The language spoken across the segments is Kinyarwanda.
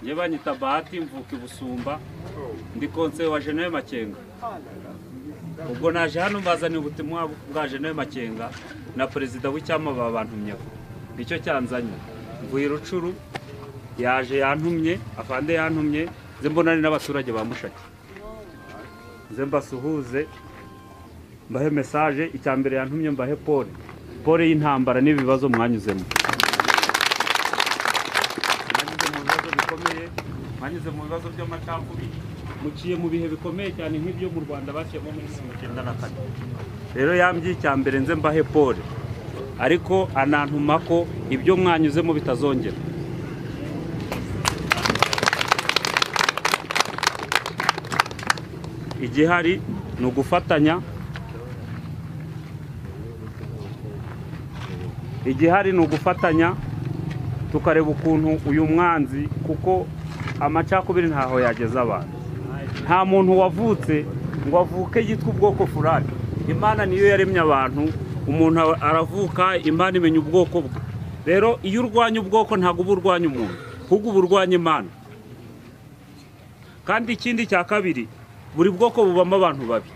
njye banyita bahati mvuka i busumba ndi konseye wa jenewe makenga ubwo naje hano mbazaniye ubutumwa bwa jenewe makenga na perezida w'icyama babantumyeho nicyo cyanzanye mvuye i rucuru yaje yantumye afande yantumye nze mbonane n'abaturage ba mushaki nze mbasuhuze mbahe mesaje icya mbere yantumye mbahe pole pole y'intambara n'ibibazo mwanyuzemo mwanyuze mu bibazo bikomeye mwanyuze mu bibazo by'amacakubiri muciye mu bihe bikomeye cyane nk'ibyo mu rwanda bashyizemo muri mirongo icyenda na kane rero yambwiye icya mbere nze mbahe pole ariko anantuma ko ibyo mwanyuzemo bitazongera igihari ni ugufatanya igihari ni ugufatanya tukareba ukuntu uyu mwanzi kuko amacakubiri ntaho yageza abantu nta muntu wavutse ngo avuke yitwa ubwoko furari imana niyo yaremye abantu umuntu aravuka imana imenya ubwoko bwe rero iyo urwanya ubwoko ntabwo uba urwanya umuntu ahubwo uba urwanya imana kandi ikindi cya kabiri buri bwoko bubamo abantu babi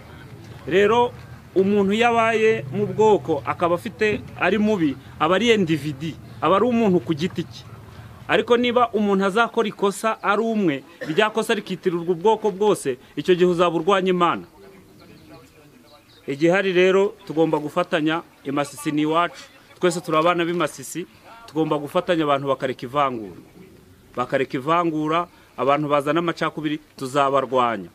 rero umuntu iyo abaye mu bwoko akaba afite ari mubi aba ari endividi aba ari umuntu ku giti cye ariko niba umuntu azakora ikosa ari umwe irya kosa rikitirirwa ubwoko bwose icyo gihe uzaba urwanya imana igihari rero tugomba gufatanya imasisi ni iwacu twese turi abana b'imasisi tugomba gufatanya abantu bakareka ivangura bakareka ivangura abantu bazana amacakubiri tuzabarwanya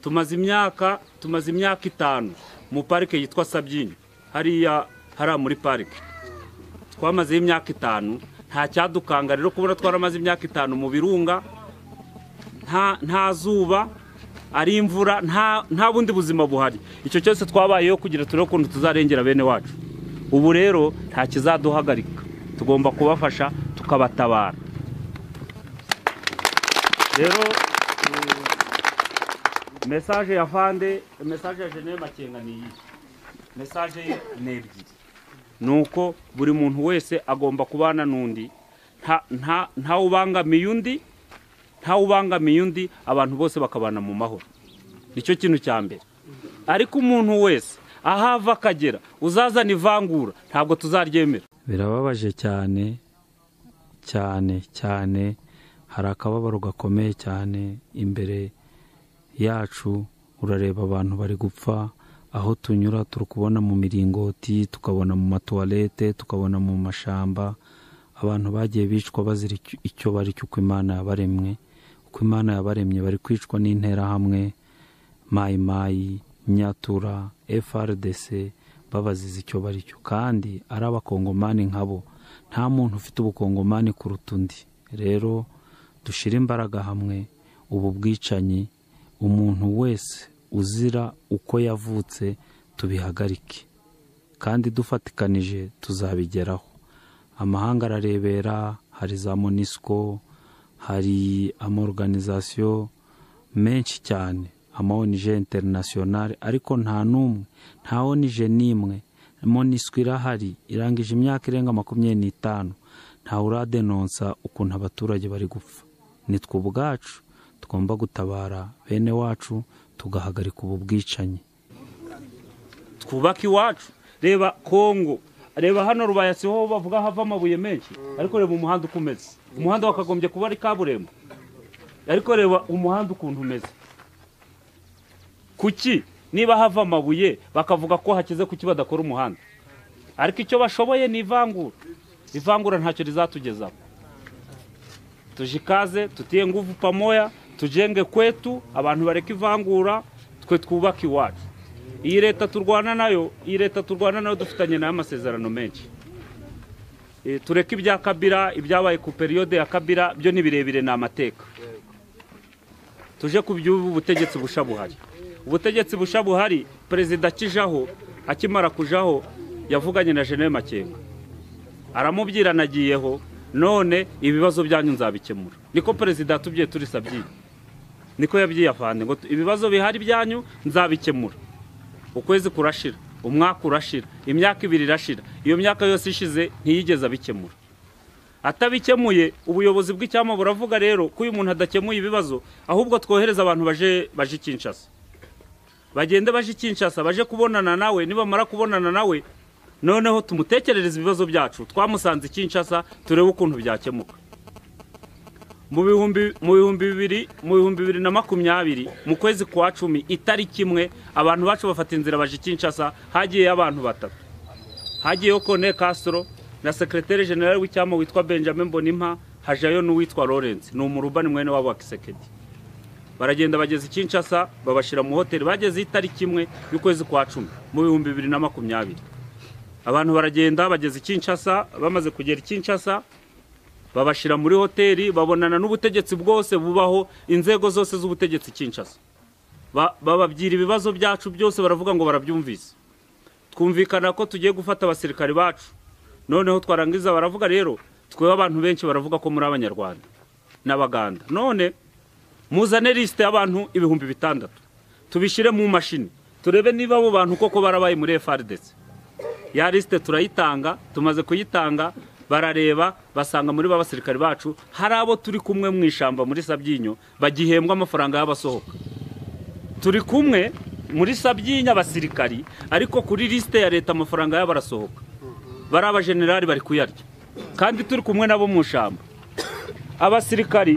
tumaze imyaka tumaze imyaka itanu mu parike yitwa sabyinyo hariya hariya muri parike twamazeho imyaka itanu nta cyadukanga rero kubona twaramaze imyaka itanu mu birunga nta nta zuba ari imvura nta nta bundi buzima buhari icyo cyose twabayeho kugira turebe ukuntu tuzarengera bene wacu ubu rero nta kizaduhagarika tugomba kubafasha tukabatabara rero mesaje ya fande mesaje ya jeneye makenga ni iyi mesaje ye ni ebyiri ni uko buri muntu wese agomba kubana n'undi ntawubangamiye undi ntawubangamiye undi abantu bose bakabana mu mahoro nicyo kintu cya mbere ariko umuntu wese aho ava akagera uzazana ivangura ntabwo tuzaryemera birababaje cyane cyane cyane hari akababaro gakomeye cyane imbere yacu urareba abantu bari gupfa aho tunyura turi kubona mu miringoti tukabona mu matuwarete tukabona mu mashamba abantu bagiye bicwa bazira icyo bari cyo uko imana yabaremwe uko imana yabaremye bari kwicwa n'interahamwe mayimayi nyatura frdc babaziza icyo bari cyo kandi ari abakongomani nkabo nta muntu ufite ubukongomani kuruta undi rero dushyire imbaraga hamwe ubu bwicanyi umuntu wese uzira uko yavutse tubihagarike kandi dufatikanije tuzabigeraho amahanga ararebera hari za monisco hari amaorganizasiyo menshi cyane ama onije interinasiyonari ariko nta n'umwe nta onije n'imwe monisco irahari irangije imyaka irenga makumyabiri n'itanu ntawe uradenonsa ukuntu abaturage bari gupfa nitwe ubwacu tugomba gutabara bene wacu tugahagarika ubu bwicanyi twubake iwacu reba kongo reba hano rubayasiho bavuga hava amabuye menshi ariko reba umuhanda uko umeze umuhanda wakagombye kuba ari kaburimbo ariko reba umuhanda ukuntu umeze kuki niba hava amabuye bakavuga ko hakize kuki badakora umuhanda ariko icyo bashoboye ni ivangura ivangura ntacyo rizatugezaho tujikaze tutiye nguvu pamoya tujenge kwetu abantu bareke ivangura twe twubake iwacu iyi leta turwana nayo iyi leta turwana nayo dufitanye nayo amasezerano menshi tureke ibya kabira ibyabaye ku periyode ya kabira byo ni birebire ni amateka tuje ku by'ubu butegetsi busha buhari ubutegetsi busha buhari perezida akijaho akimara kujaho yavuganye na jeneve makenga aramubwira nagiyeho none ibibazo byanyu nzabikemura niko perezida yatubwiye turi sabyiye niko yabyiye afande ngo ibibazo bihari byanyu nzabikemura ukwezi kurashira umwaka urashira imyaka ibiri irashira iyo myaka yose ishize ntiyigeze abikemura atabikemuye ubuyobozi bw'icyama buravuga rero ko uyu muntu adakemuye ibibazo ahubwo twohereza abantu baje baje i Kinshasa bagende baje i Kinshasa baje kubonana nawe nibamara kubonana nawe noneho tumutekerereze ibibazo byacu twamusanze i Kinshasa turebe ukuntu byakemuka mu bihumbi mu bihumbi bibiri mu bihumbi bibiri na makumyabiri mu kwezi kwa cumi itariki imwe abantu bacu bafata inzira baje i Kinshasa hagiyeyo abantu batatu hagiyeho Kone Castro na sekreteri generali w'icyama witwa benjamin mbonimpa hajayo n'uwitwa lawrence ni umurubani mwene wabo wa kisekedi baragenda bageze i Kinshasa babashyira mu hoteli bageze itariki imwe y'ukwezi kwa cumi mu bihumbi bibiri na makumyabiri abantu baragenda bageze i Kinshasa bamaze kugera i Kinshasa babashyira muri hoteli babonana n'ubutegetsi bwose bubaho inzego zose z'ubutegetsi i Kinshasa Ba- bababwira ibibazo byacu byose baravuga ngo barabyumvise twumvikana ko tugiye gufata abasirikari bacu noneho twarangiza baravuga rero twebwe abantu benshi baravuga ko muri abanyarwanda n'abaganda none muzane lisite y'abantu ibihumbi bitandatu tubishyire mu mashini turebe niba abo bantu koko barabaye muri FRDC ya lisite turayitanga tumaze kuyitanga barareba basanga muri ba basirikari bacu hari abo turi kumwe mu ishyamba muri sabyinyo bagihembwa amafaranga y'abasohoka turi kumwe muri sabyinyo abasirikari ariko kuri lisite ya leta amafaranga yabo arasohoka bari abajenerali bari kuyarya kandi turi kumwe nabo mu ishyamba abasirikari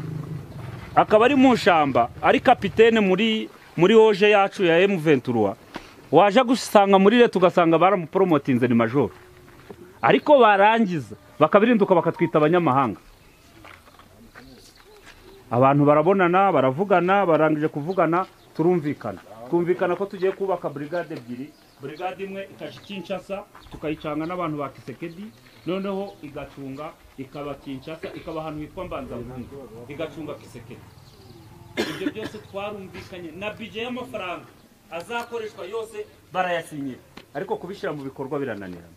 akaba ari mu ishyamba ari kapitene muri muri hoje yacu ya M23 waje gusanga muri leta ugasanga baramuporomotinze ni majoro ariko barangiza bakabirinduka bakatwita abanyamahanga abantu barabonana baravugana barangije kuvugana turumvikana twumvikana ko tugiye kubaka burigade ebyiri burigade imwe ikajya i Kinshasa tukayicanga n'abantu ba kisekedi noneho igacunga ikaba kinshasa ikaba ahantu hitwa mbanzampungu igacunga kisekedi ibyo byose twarumvikanye na bije y'amafaranga azakoreshwa yose barayasinyira ariko kubishyira mu bikorwa birananirana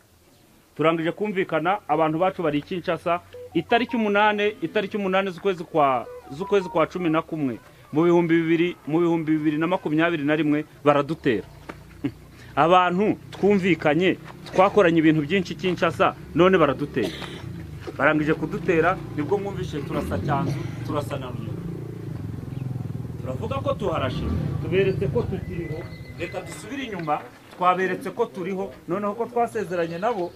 turangije kumvikana abantu bacu bari i Kinshasa itariki umunane itariki umunane z'ukwezi kwa z'ukwezi kwa cumi na kumwe mu bihumbi bibiri mu bihumbi bibiri na makumyabiri na rimwe baradutera abantu twumvikanye twakoranye ibintu byinshi i Kinshasa none baradutera barangije kudutera nibwo mwumvishe turasa cyanzu turasa na runyoni turavuga ko tuharashe tuberetse ko tukiriho reka dusubire inyuma twaberetse ko turiho noneho ko twasezeranye nabo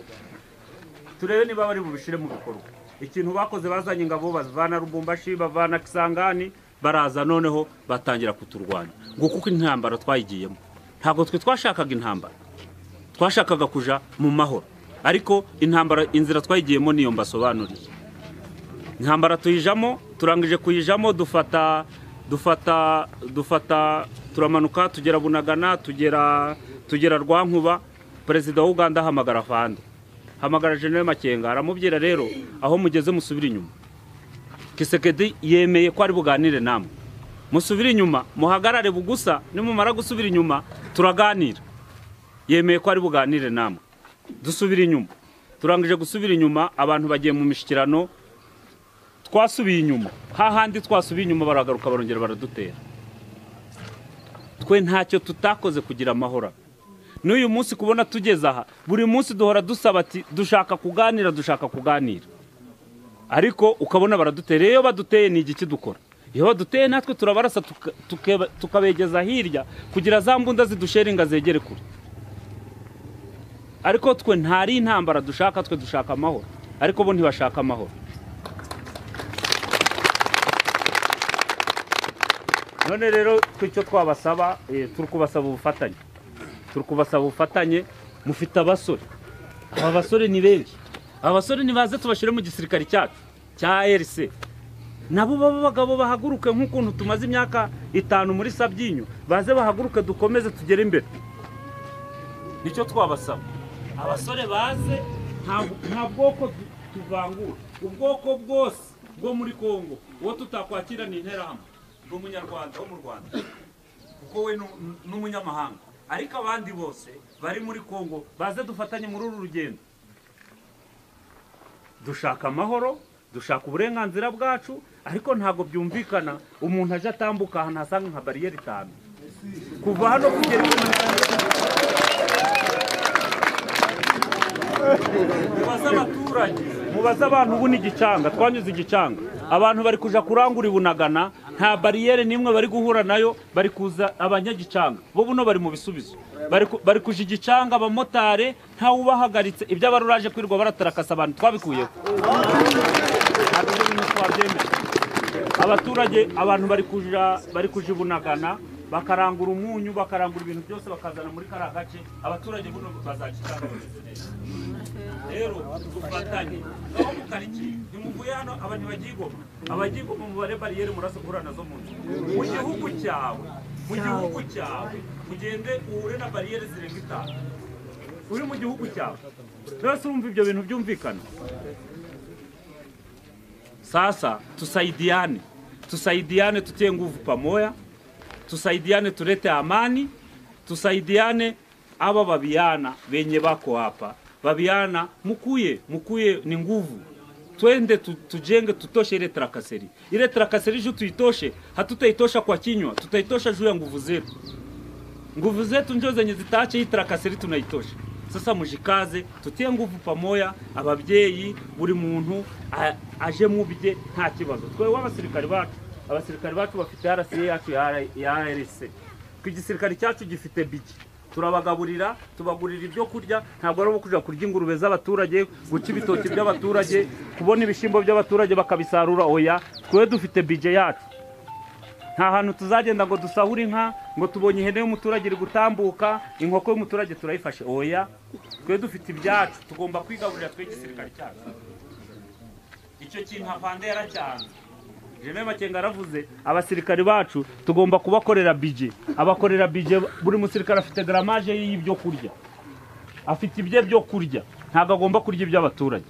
turebe niba bari bubishyire mu bikorwa ikintu bakoze bazanye ingabo bazivana rubumbashi bavana kisangani baraza noneho batangira kuturwanya nguko uko intambara twayigiyemo ntabwo twe twashakaga intambara twashakaga kuja mu mahoro ariko intambara inzira twayigiyemo niyo mbasobanuriye intambara tuyijamo turangije kuyijamo dufata dufata dufata turamanuka tugera bunagana tugera tugera rwankuba perezida wa uganda ahamagara fande hamagara general makenga aramubwira rero aho mugeze musubire inyuma kisekedi yemeye ko ari buganire namwe musubire inyuma muhagarare bugusa nimumara gusubira inyuma turaganira yemeye ko ari buganire namwe dusubire inyuma turangije gusubira inyuma abantu bagiye mu mishyikirano twasubiye inyuma hahandi twasubiye inyuma baragaruka barongera baradutera twe ntacyo tutakoze kugira amahoro n'uyu munsi kubona tugeze aha buri munsi duhora dusaba ati dushaka kuganira dushaka kuganira ariko ukabona baradutera iyo baduteye ni igiki dukora iyo baduteye natwe turabarasa tuka- tuke- tukabegeza hirya kugira za mbunda zidusheringa zegere kure ariko twe ntari intambara dushaka twe dushaka amahoro ariko bo ntibashaka amahoro none rero twe icyo twabasaba eh, turi kubasaba ubufatanye turi kubasaba ubufatanye mufite abasore aba basore ni benshi aba basore nibaze tubashyire mu gisirikare cyacu cya RC nabo baba bagabo bahaguruke nk'ukuntu tumaze imyaka itanu muri sabyinyo baze bahaguruke dukomeze tugere imbere nicyo twabasaba abasore baze nta- nta bwoko tu- tuvangura ubwoko bwose bwo muri kongo uwo tutakwakira ni interahamwe ni umunyarwanda wo mu rwanda kuko we ni- ni umunyamahanga ariko abandi bose bari muri kongo baze dufatanye muri uru rugendo dushaka amahoro dushaka uburenganzira bwacu ariko ntabwo byumvikana umuntu aje atambuka ahantu hasanga nka bariyeri itanu kuva hano kugera i Kinshasa, mubaze abaturage mubaze abantu ubu ni igicanga twanyuze igicanga abantu bari kujya kurangura i bunagana nta bariyeri n'imwe bari guhura nayo bari kuza abanyagicanga bo buno bari mu bisubizo bari ku- bari kuja igicanga abamotari ntawubahagaritse ibyo abari uraje kwirirwa baratarakasa abantu twabikuyeho ntabwo ibyo bintu twabyemera abaturage abantu bari kuja bari kuja ibunagana bakarangura umunyu bakarangura ibintu byose bakazana muri kariya gace abaturage buno bazakitanga bameze neza rero dufatanye aho mu karitsiye ntimuvuye hano aba ntibagigoma abagigoma mubare bariyeri murasukura nazo mu nzu mu gihugu cyawe mu gihugu cyawe ugende uhure na bariyeri zirenga itanu uri mu gihugu cyawe rwose urumva ibyo bintu byumvikana sasa tusaidiane, tusaidiane, tutie nguvu pamoja, tusaidiane, tulete amani, tusaidiane. Aba babiana wenye bako hapa, babiana, mukuye mukuye, ni nguvu twende tu, tujenge tutoshe ile trakaseri. Ile trakaseri juu tuitoshe, hatutaitosha kwa kinywa, tutaitosha juu ya nguvu zetu nguvu zetu njo zenye zitaache hii trakasiri tunaitosha sasa mujikaze tutie nguvu pamoya ababyeyi buri muntu a- aje mubye nta kibazo twewe abasirikari bacu abasirikari bacu bafite rca yacu ya R- ya arc twe igisirikare cyacu gifite bigi turabagaburira tubagurira ibyo kurya ntabwo ari ubu kujya kurya ingurube z'abaturage guca ibitoki by'abaturage kubona ibishyimbo by'abaturage bakabisarura oya twe dufite bije yacu nta hantu tuzagenda ngo dusahure inka ngo tubonye ihene y'umuturage iri gutambuka inkoko y'umuturage turayifashe oya twe dufite ibyacu tugomba kwigaburira twe igisirikare cyacu icyo kintu apande yaracyanze General Makenga aravuze abasirikari bacu tugomba kubakorera bije abakorera bije buri musirikare afite garamaje y'ibyo kurya afite ibye byo kurya ntabwo agomba kurya iby'abaturage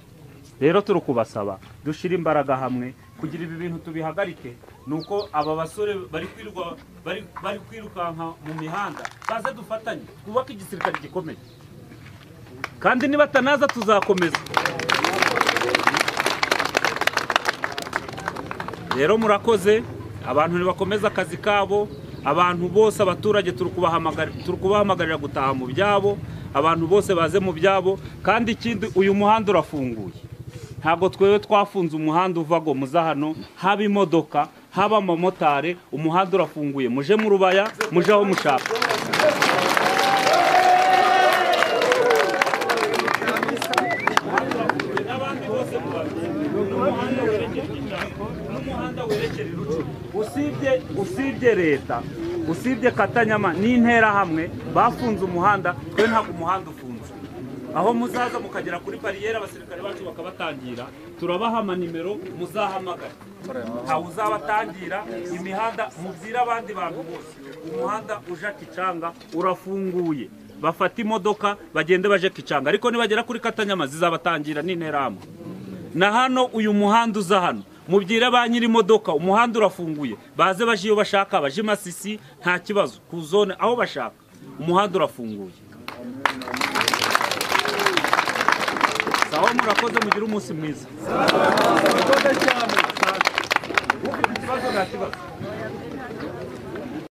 rero turi kubasaba dushyire imbaraga hamwe kugira ibi bintu tubihagarike ni uko aba basore bari kwirwa bari bari kwirukanka mu mihanda baze dufatanye twubake igisirikare gikomeye kandi nibatanaza tuzakomeza rero murakoze abantu ntibakomeze akazi kabo abantu bose abaturage turi kubahamagara- turi kubahamagarira gutaha mu byabo abantu bose baze mu byabo kandi ikindi uyu muhanda urafunguye ntabwo twewe twafunze umuhanda uva ngo muze hano haba imodoka haba amamotari umuhanda urafunguye muje mu rubaya muje aho mushaka n'abandi bose n'umuhanda werekera igitako n'umuhanda werekera irucu usibye usibye leta usibye katanyama n'interahamwe bafunze umuhanda twe ntabwo umuhanda ufunze aho muzaza mukagera kuri bariyeri abasirikare bacu bakabatangira turabahama nimero muzahamagara ntawe uzabatangira imihanda mubwire abandi bantu bose umuhanda uja kicanga urafunguye bafata imodoka bagende baje kicanga ariko nibagera kuri katanyama zizabatangira n'interahamwe na hano uyu muhanda uza hano mubyire ba nyir'imodoka umuhanda urafunguye baze baje iyo bashaka baje i masisi nta kibazo ku zone aho bashaka umuhanda urafunguye sawa murakoze mugire umunsi mwiza ufite ikibazo nta kibazo